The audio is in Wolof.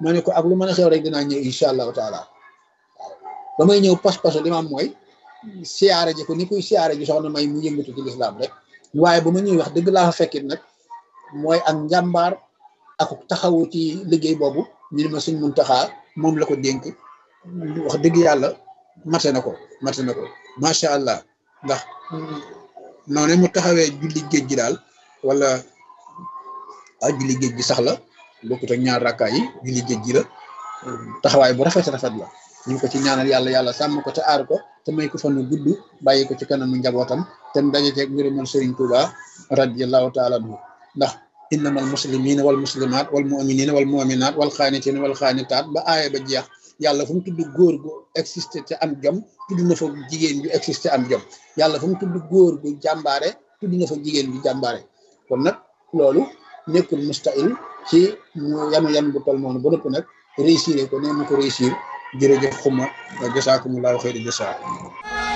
ma ne ko ak lu mën a xew rek dinaa ñëw incha allahu taala waaw ba may ñëw pas-pasu li ma am mooy siyaare ji ko ni kuy siyaare ji soxna may mu yëngatu ci lislaam rek waaye ba ma ñëw wax dëgg laa fa fekkit nag mooy ak njàmbaar ak taxawu ci liggéey boobu ñu ne ma suñ muntaxaa moom la ko dénk wax dëgg yàlla mate na ko mate na ko macha allah ndax noonu mu taxawee julli géej gi daal wala ah julli géej gi sax la bokkut ak ñaar rakkaa yi julli géej gi la taxawaay bu rafet rafet la ñu ngi ko ci ñaanal yàlla yàlla sàmm ko te aar ko te may ko fan gudd bàyyi ko ci kanamu njabootam te mu daje ceeg ngërëmal Sëriñ Tuuba radiyallahu taala anhu ndax innamal muslimina wal muslimat wal muminina wal muminat wal xaanitina wal xaanitaat ba aaya ba jeex yàlla fu mu tudd góor gu existé te am jom tudd na fa jigéen ju existé am jom yàlla fu mu tudd góor gu jàmbaare tudd na fa jigéen ju jàmbaare kon nag loolu nekkul mustahil ci mu yanu yan bu tol noonu ba nëpp nag réussir ko ne mu ko réussir jërëjëf xuma jasaakumullahu xayri jasaa